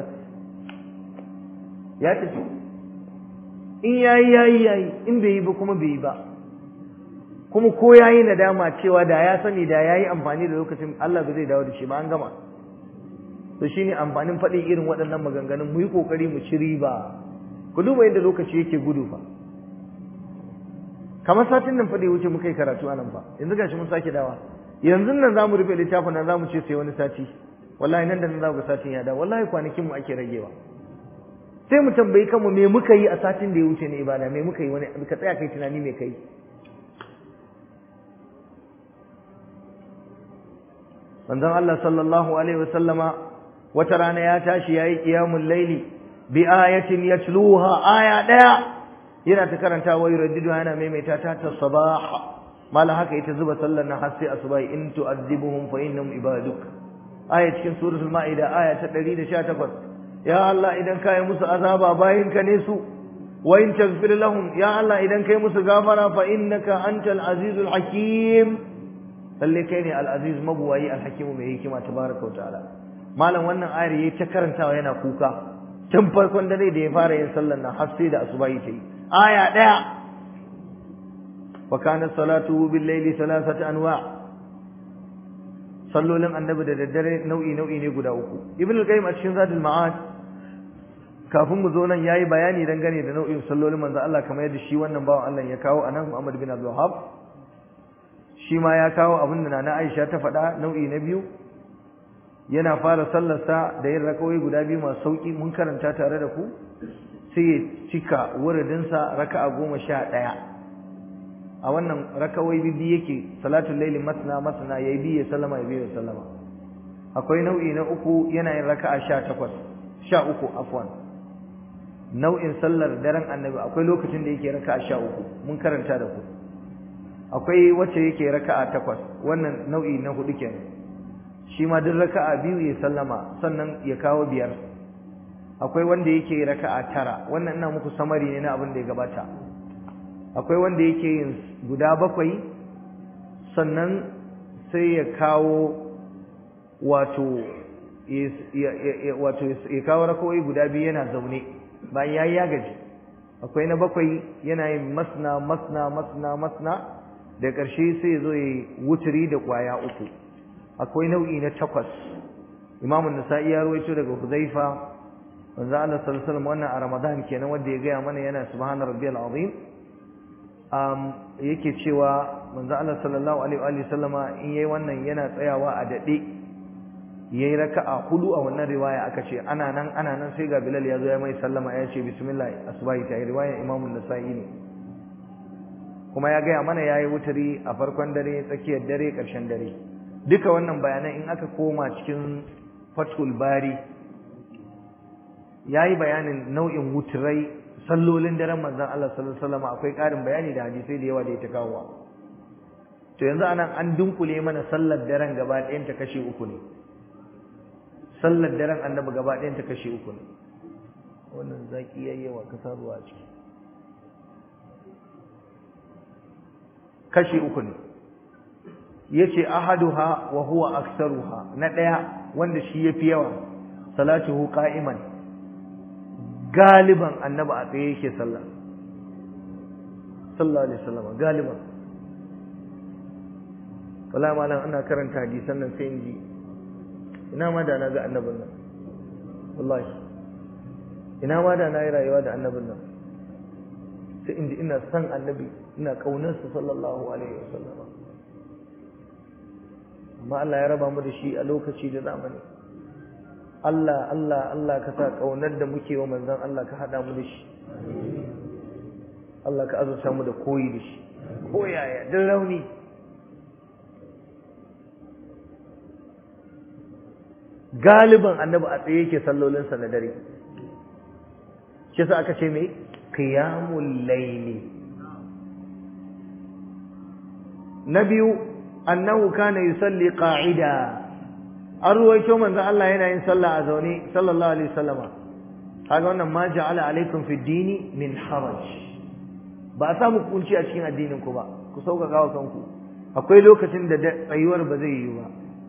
ya tafi in yayi yayi yayi in bai yi ba kuma bai yi ba kuma ko yayi nadama cewa da ya sani da yayi amfani da lokacin Allah ba zai dawo da shi ba an gama to shine amfanin faɗin irin waɗannan maganganun mu yi kokari mu ci riba ku duba yadda lokaci yake gudu fa kamar satin nan fa da wuce muka yi karatu a nan fa yanzu gashi mun sake dawa yanzu nan zamu rufe littafin nan zamu ce sai wani sati wallahi nan da nan za ku satin ya dawo wallahi kwanakin mu ake ragewa sai mu tambayi kanmu me muka yi a satin da ya wuce ne ibada me muka yi wani ka tsaya kai tunani me kai manzon Allah sallallahu alaihi wasallama wata rana ya tashi yayi qiyamul laili bi ayatin yatluha aya daya yana ta karanta wa yuraddidu yana maimaita ta ta sabah mala haka ita zuba sallar na har sai asuba in tu'adhibuhum fa innahum ibaduk aya cikin suratul maida aya ta 118 ya Allah idan kai musu azaba bayin ka ne su wa in taghfir lahum ya Allah idan kai musu gafara fa innaka antal azizul hakim lalle kai ne al aziz mabuwayi al hakim mai hikima tabaraka wa ta'ala malam wannan ayar yayi ta karantawa yana kuka tun farkon dare da ya fara yin sallar nan har sai da asuba yake yi aya daya wa kana salatu bil layli thalathata anwa' sallolin annabi da daddare nau'i nau'i ne guda uku ibn al-qayyim a cikin zadul ma'ad kafin mu zo nan yayi bayani dangane da nau'in sallolin manzo Allah kamar yadda shi wannan bawan Allah ya kawo anan Muhammad bin Abdul Wahhab shi ma ya kawo abin da Nana Aisha ta faɗa nau'i na biyu yana fara sallarsa da yin rakawai guda biyu masu sauki mun karanta tare da ku sai ya cika wuridinsa raka'a goma sha ɗaya a wannan rakawai bibi yake salatul laili masna masna yayi biye sallama yayi biye sallama akwai nau'i na uku yana yin raka'a 18 13 afwan nau'in sallar daren annabi akwai lokacin da yake raka'a 13 mun karanta da ku akwai wacce yake raka'a 8 wannan nau'i na hudu kenan shi ma duk raka'a biyu ya sallama sannan ya kawo biyar akwai wanda yake raka'a tara wannan ina muku samari ne na abin da ya gabata akwai wanda yake yin guda bakwai sannan sai ya kawo wato wato ya kawo rakawai guda biyu yana zaune bayan yayi ya gaji akwai na bakwai yana yin masna masna masna masna da ƙarshe sai ya zo ya wuturi da ƙwaya uku akwai nau'i na takwas imamun nasa'i ya rawaito daga huzaifa manzo Allah sallallahu alaihi wasallam wannan a ramadan kenan wanda ya gaya mana yana subhana rabbiyal azim um, yake cewa manzo Allah sallallahu alaihi wa sallama in yayi wannan yana tsayawa a dade yayi raka'a hudu a wannan riwaya aka ce ana nan ana nan sai ga Bilal ya zo ya mai sallama ya ce bismillah asbahi ta riwaya Imam an-Nasa'i ne kuma ya gaya mana yayi wutari a farkon dare tsakiyar dare karshen dare duka wannan bayanan in aka koma cikin Fathul Bari yayi bayanin nau'in wuturai sallolin daren manzon Allah sallallahu alaihi wasallam akwai ƙarin bayani da hadisai da yawa da ya ta kawo to yanzu anan an dunkule mana sallar daren gaba ɗayan ta kashe uku ne sallar daren annabi gaba ɗayan ta kashe uku ne wannan zaki yayi yawa ka sa ruwa a ciki kashe uku ne yace ahaduha wa huwa aktsaruha na ɗaya wanda shi yafi yawa salatuhu qa'iman galiban annabi a tsaye yake sallah sallallahu alaihi wasallam galiban wala malam ana karanta hadisan nan sai inji ina ma da na ga annabin nan wallahi ina ma da na yi rayuwa da annabin nan sai inji ina son annabi ina kaunar sa sallallahu alaihi wasallam amma Allah ya raba mu da shi a lokaci da zamani Allah Allah Allah ka sa kaunar da muke wa manzon Allah ka hada mu da shi Allah ka azurta mu da koyi da shi koyaya din rauni galiban annabi a tsaye yake sallolinsa na dare shi yasa aka ce mai qiyamul layli na biyu annahu kana yusalli qa'ida an ruwaito manzon Allah yana yin sallah a zaune sallallahu alaihi wasallama kaga wannan ma ja'ala alaikum fi dini min haraj ba a samu kunci a cikin addinin ku ba ku sauƙaƙa wa kanku akwai lokacin da tsayuwar ba zai yi ba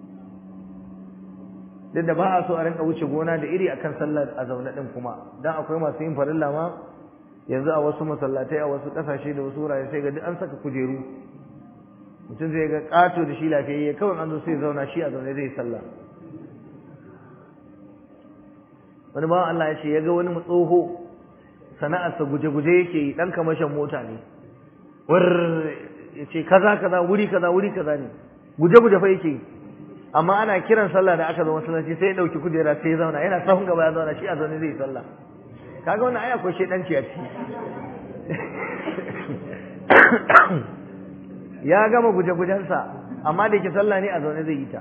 duk da ba a so a rinka wuce gona da iri akan sallar a zaune din kuma dan akwai masu yin farilla ma yanzu a wasu masallatai a wasu kasashe da wasu wurare sai ga duk an saka kujeru mutum zai ga kato da shi lafiyayye kawai an zo sai zauna shi a zaune zai sallah wani bawan Allah ya ce ya ga wani tsoho sana'arsa guje-guje yake yi ɗan kamashin mota ne war ya ce kaza kaza wuri kaza wuri kaza ne guje-guje fa yake yi amma ana kiran sallah da aka zo masallaci sai ya dauki kujera sai ya zauna yana sahun gaba ya zauna shi a zaune zai sallah kaga wannan aya ko shedanci a ciki ya gama guje-gujensa amma da yake sallah ne a zaune zai yi ta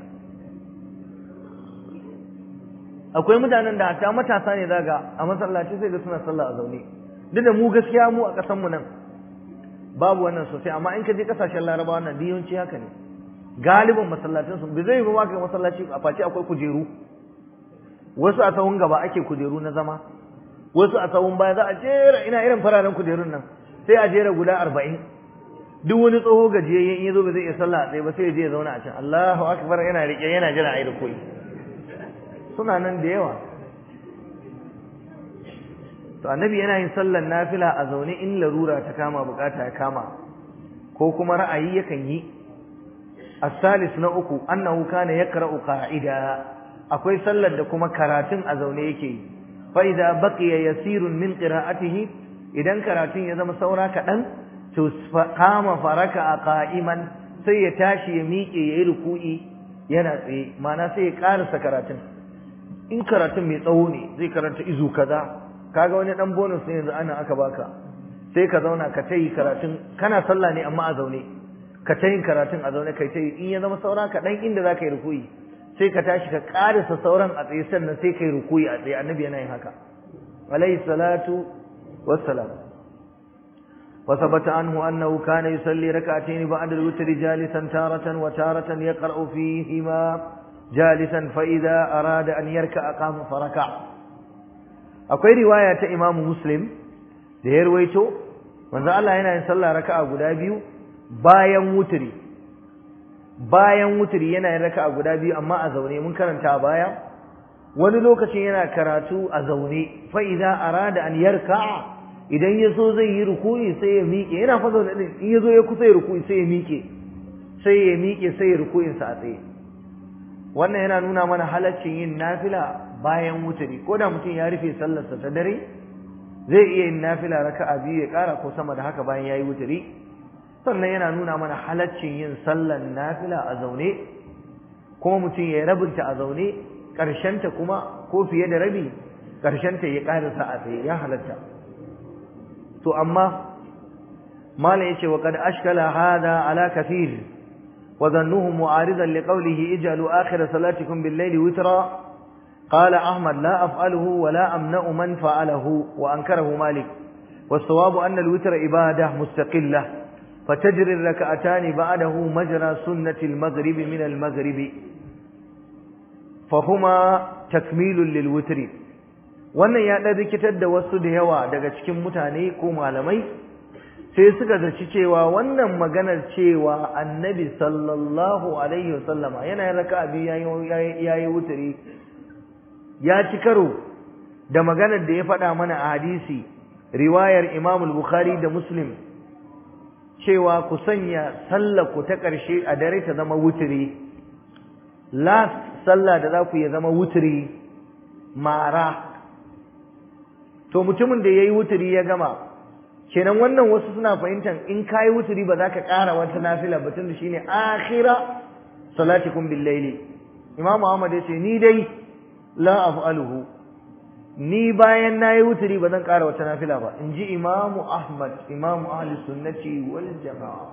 akwai mutanen da ta matasa ne zaga a masallaci sai ga suna sallah a zaune duk da mu gaskiya mu a ƙasar mu nan babu wannan sosai amma in ka je kasashen larabawa nan diyonci haka ne galibin masallacin su bai zai ba ka masallaci a face akwai kujeru wasu a sahun gaba ake kujeru na zama wasu a sahun baya za a jera ina irin fararen kujerun nan sai a jera guda arba'in duk wani tsoho gajiyayye in ya zo ba zai iya sallah a tsaye ba sai ya je ya zauna a can Allahu akbar yana rike yana jira a yi rukui suna nan da yawa to annabi yana yin sallar nafila a zaune in larura ta kama bukata ya kama ko kuma ra'ayi yakan yi as-salis na uku annahu kana yaqra'u qa'ida akwai sallar da kuma karatun a zaune yake yi fa idza baqiya yasirun min qira'atihi idan karatun ya zama saura kaɗan to kama faraka a qa'iman sai ya tashi ya miƙe yayi ruku'i yana tsaye ma'ana sai ya karasa karatun in karatun mai tsawo ne zai karanta izu kaza kaga wani dan bonus ne yanzu ana aka baka sai ka zauna ka tayi karatun kana sallah ne amma a zaune ka tayin karatun a zaune kai tayi in ya zama saura kaɗan inda za ka yi ruku'i sai ka tashi ka karasa sauran a tsaye sannan sai kai rukuyi a tsaye annabi yana yin haka alayhi salatu wassalam wa thabata anhu annahu kana yusalli rak'atayn ba'da al-witr jalisan taratan wa taratan yaqra'u fihima jalisan fa idha arada an yarka'a qama faraka akwai riwaya ta imamu muslim da ya rawaito manzo Allah yana yin sallah raka'a guda biyu bayan wutri bayan wuturi yana yin raka'a guda biyu amma a zaune mun karanta a baya wani lokacin yana karatu a zaune fa idza arada an yarka'a idan ya so zai yi ruku'i sai ya miƙe yana fa zaune din in ya zo ya kusa ya ruku'i sai ya miƙe sai ya miƙe sai ya ruku'in sa a tsaye wannan yana nuna mana halaccin yin nafila bayan wuturi ko da mutum ya rufe sallarsa ta dare zai iya yin nafila raka'a biyu ya ƙara ko sama da haka bayan ya yi wuturi sannan yana nuna mana halaccin yin sallan nafila a zaune kuma mutum ya rabinta a zaune ƙarshenta kuma ko fiye da rabi ƙarshenta ya ƙarisa a tsaye ya halatta to amma mala yace wa qad ashkala hada ala kathir wa dhannuhu mu'aridan liqawlihi ij'alu akhir salatikum bil-layli witra qala ahmad la af'aluhu wa la amna'u man fa'alahu wa ankarahu malik والصواب أن الوتر إبادة مستقلة فتجري الركعتان بعده مجرى سنة المغرب من المغرب فهما تكميل للوتر wannan ya ɗan rikitar da wasu da yawa daga cikin mutane ko malamai sai suka zaci cewa wannan maganar cewa annabi sallallahu alaihi wasallama yana yin raka'a biyu yayi wuturi ya ci karo da maganar da ya faɗa mana a hadisi riwayar Imam Bukhari da Muslim cewa ku sanya sallar ku ta ƙarshe a dare ta zama wuturi last sallah da za ku ya zama wuturi mara to mutumin da yayi wuturi ya gama kenan wannan wasu suna fahimtar in kai wuturi ba za ka ƙara wata nafila ba tunda shine akhira salatikum bil layli Imam Ahmad ya ce ni dai la af'aluhu ni bayan nayi wuturi ba zan ƙara wata nafila ba in ji imamu ahmad imamu ahli sunnati wal jama'a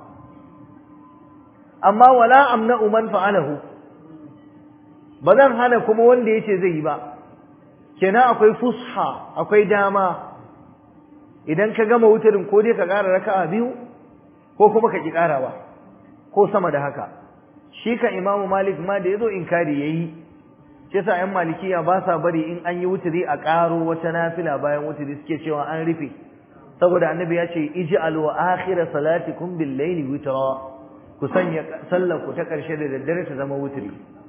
amma wala amna'u man fa'alahu ba zan hana kuma wanda yace zai yi ba kenan akwai fusha akwai dama idan ka gama wuturin ko dai ka ƙara raka'a biyu ko kuma ka ki ƙarawa ko sama da haka shi ka imamu malik ma da yazo inkari yayi shi yasa ƴan malikiya ba sa bari in an yi wuturi a ƙaro wata nafila bayan wuturi suke cewa an rufe saboda annabi ya ce ij'al wa akhir salatikum bil layli witra ku sanya sallar ku ta ƙarshe da daddare ta zama wuturi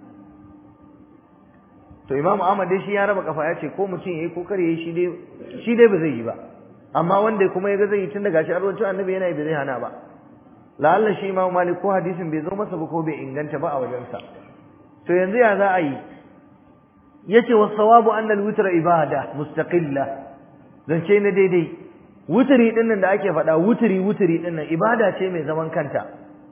to imamu ahmad dai shi ya raba kafa ya ce ko mutum yayi ko kare yayi shi dai shi dai ba zai yi ba amma wanda kuma ya ga zai yi tun daga shi an rawaito annabi yana yi ba zai hana ba la'alla shi imamu malik ko hadisin bai zo masa ba ko bai inganta ba a wajensa to yanzu ya za a yi yace was-sawabu anna al-witra ibada mustaqilla zance na daidai wutri din nan da ake faɗa wutri wutri din nan ibada ce mai zaman kanta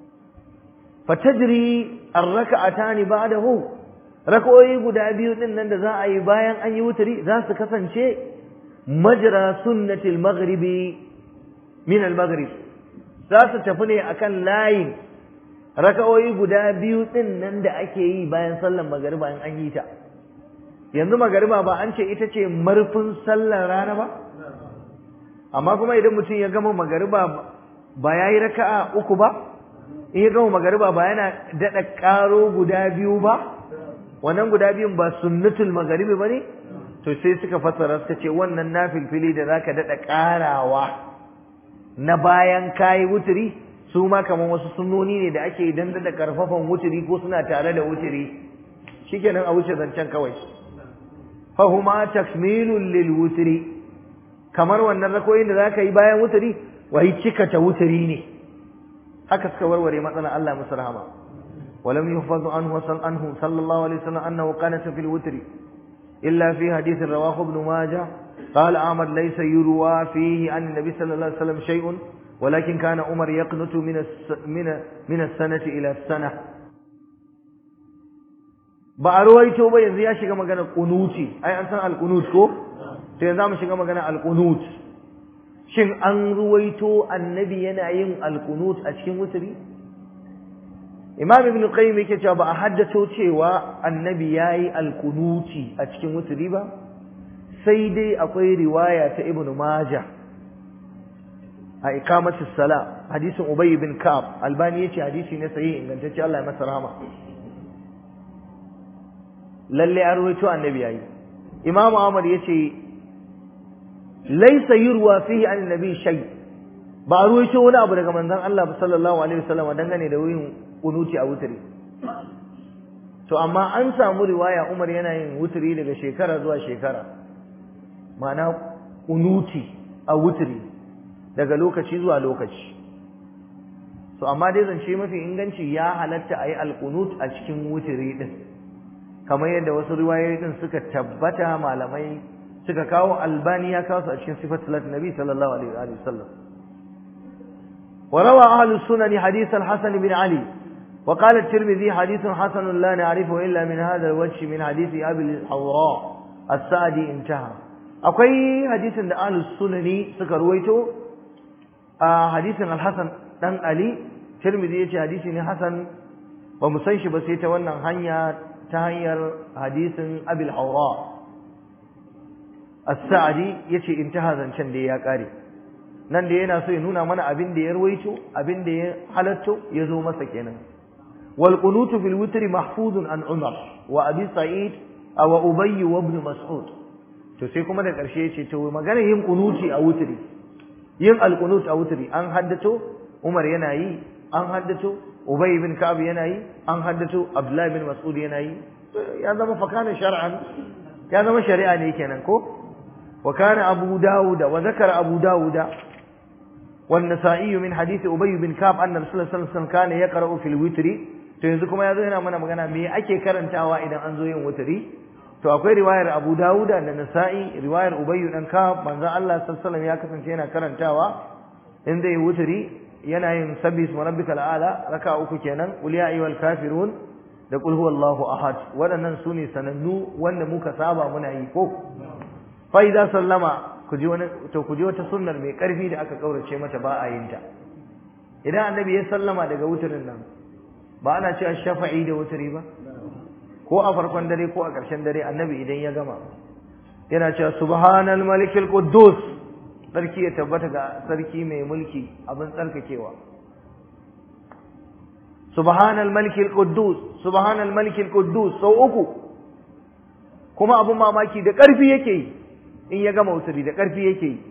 fatajri ar-rak'atani ba'dahu rak'o'i guda biyu din nan da za a yi bayan an yi wutri za su kasance majra sunnati al-maghribi min al-maghrib za su tafi ne akan layin rak'o'i guda biyu din nan da ake yi bayan sallar magriba in an yi ta yanzu magariba ba an ce ita ce marfin sallar rana ba amma kuma idan mutum ya gama magariba ba ya yi raka'a uku ba in ya gama magariba ba yana daɗa ƙaro guda biyu ba wannan guda biyun ba sunnatul magaribi ba ne to sai suka fassara suka ce wannan nafilfili da zaka dada karawa na bayan kayi wuturi su ma kamar wasu sunnoni ne da ake idan da karfafan wuturi ko suna tare da wuturi shikenan a wuce zancen kawai fa huma takmilun lil wutri kamar wannan rakoyin da zaka yi bayan wuturi wai cika ta wuturi ne haka suka warware matsalar Allah musu rahama ولم يحفظ عنه وصل عنه صلى الله عليه وسلم أنه قنت في الوتر إلا في حديث رواه ابن ماجه قال أحمد ليس يروى فيه عن النبي صلى الله عليه وسلم شيء ولكن كان عمر يقنت من من من السنة إلى السنة ba a ruwaito ba yanzu ya shiga magana kunuti ai an san alkunut ko to yanzu mu shiga magana alkunut shin an ruwaito annabi yana yin alkunut a cikin wuturi imam ibn qayyim yake cewa ba a haddato cewa annabi yayi alkunuti a cikin wuturi ba sai dai akwai riwaya ta ibn majah a iqamatus sala hadisin ubay bin ka'ab albani yace hadisi ne sahihi ingantacce Allah ya masa rahama lalle an ruwaito annabi yayi imam ahmad yace laysa yurwa fihi an nabi shay ba a ruwaito wani abu daga manzon Allah sallallahu alaihi wasallam dangane da wurin kunuti a wuturi to amma an samu riwaya Umar yana yin wuturi daga shekara zuwa shekara ma'ana kunuti a wuturi daga lokaci zuwa lokaci to amma dai zance mafi inganci ya halatta a yi alkunut a cikin wuturi din kamar yadda wasu riwayoyi din suka tabbata malamai suka kawo albani ya kawo su a cikin sifat salat nabi sallallahu alaihi wa sallam وروى أهل السنن حديث الحسن بن علي وقال الترمذي حديث حسن لا نعرفه إلا من هذا الوجه من حديث أبي الحوراء السعدي انتهى أقوي حديث أهل السنن سكرويته آه حديث الحسن دن علي ترمذي يتي حديث حسن ومسنش بسيطة وانا هنيا تهير حديث أبي الحوراء السعدي يتي انتهى ذنشن دي يا كاري nan da yana so ya nuna mana abin da ya ruwaito abin da ya halatto ya zo masa kenan wal qunutu fil witri mahfuzun an umar wa abi sa'id aw ubay wa ibn mas'ud to sai kuma da karshe yace to magana yin qunuti a witri yin al qunut a witri an haddato umar yana yi an haddato ubay ibn ka'ab yana yi an haddato abdullah ibn mas'ud yana yi ya zama fakana shar'an ya zama shari'a ne kenan ko وكان أبو داود وذكر أبو داود والنسائي من حديث أبي بن كعب أن رسول الله صلى الله عليه وسلم كان يقرأ في الوتر to yanzu kuma yazo yana mana magana me ake karantawa idan an zo yin wutri to akwai riwayar Abu Dawud da Nasa'i riwayar Ubay dan Ka'ab manzo Allah sallallahu alaihi ya kasance yana karantawa in zai wutri yana yin sabbi ismi rabbikal a'la raka uku kenan qul ya ayyuhal kafirun da qul huwallahu ahad waɗannan sune sanannu wanda muka saba muna yi ko fa idza sallama ku ji wani to ku ji wata sunnar mai karfi da aka kaurace mata ba a yin ta idan annabi ya sallama daga wuturin nan ba ana cewa shafa'i da wuturi ba ko a farkon dare ko a ƙarshen dare annabi idan ya gama yana cewa subhanal malikil quddus sarki ya tabbata ga sarki mai mulki abin tsarkakewa subhanal malikil quddus subhanal malikil quddus sau uku kuma abin mamaki da ƙarfi yake yi in ya gama wuturi da ƙarfi yake yi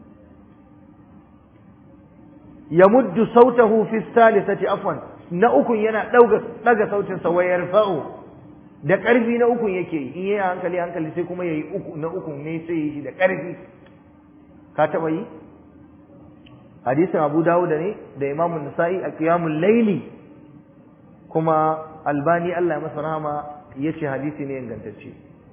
ya muddu sautahu fi salisati afwan na ukun yana dauga daga sautin sa wayar fa'u da ƙarfi na ukun yake yi in yayi hankali hankali sai kuma yayi uku na ukun ne sai yi da ƙarfi ka taba yi hadisin Abu Dawud ne da Imam Nasa'i a qiyamul layli kuma Albani Allah ya masa rahama yace hadisi ne ingantacce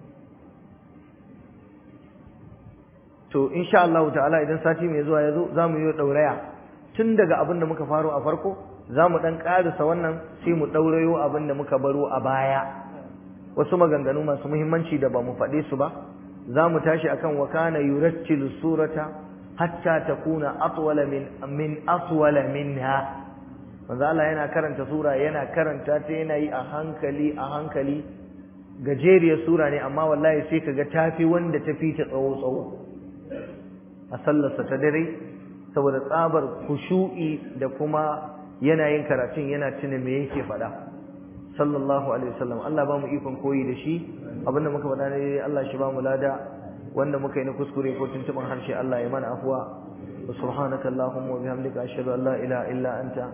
to insha Allah ta'ala idan sati mai zuwa yazo zamu yi dauraya tun daga abin da muka faro a farko zamu dan karasa wannan sai mu daurayo abin da muka baro a baya wasu maganganu masu muhimmanci da ba mu faɗe su ba zamu tashi akan wa kana yurattilu surata hatta takuna atwala min min atwala minha manzo Allah yana karanta sura yana karanta ta yana yi a hankali a hankali gajeriyar sura ne amma wallahi sai kaga tafi wanda tafi ta tsawo tsawo a sallarsa ta dare saboda tsabar kushu'i da kuma yanayin karatun yana tuna me yake faɗa sallallahu alaihi wasallam Allah ba mu ikon koyi da shi abinda muka faɗa ne Allah shi ba mu lada wanda muka yi na kuskure ko tuntuban harshe Allah ya mana afuwa wa subhanaka allahumma wa bihamdika ashhadu an la ilaha illa anta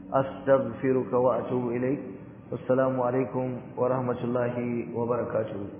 astaghfiruka wa atubu ilaik wassalamu alaikum wa rahmatullahi wa barakatuh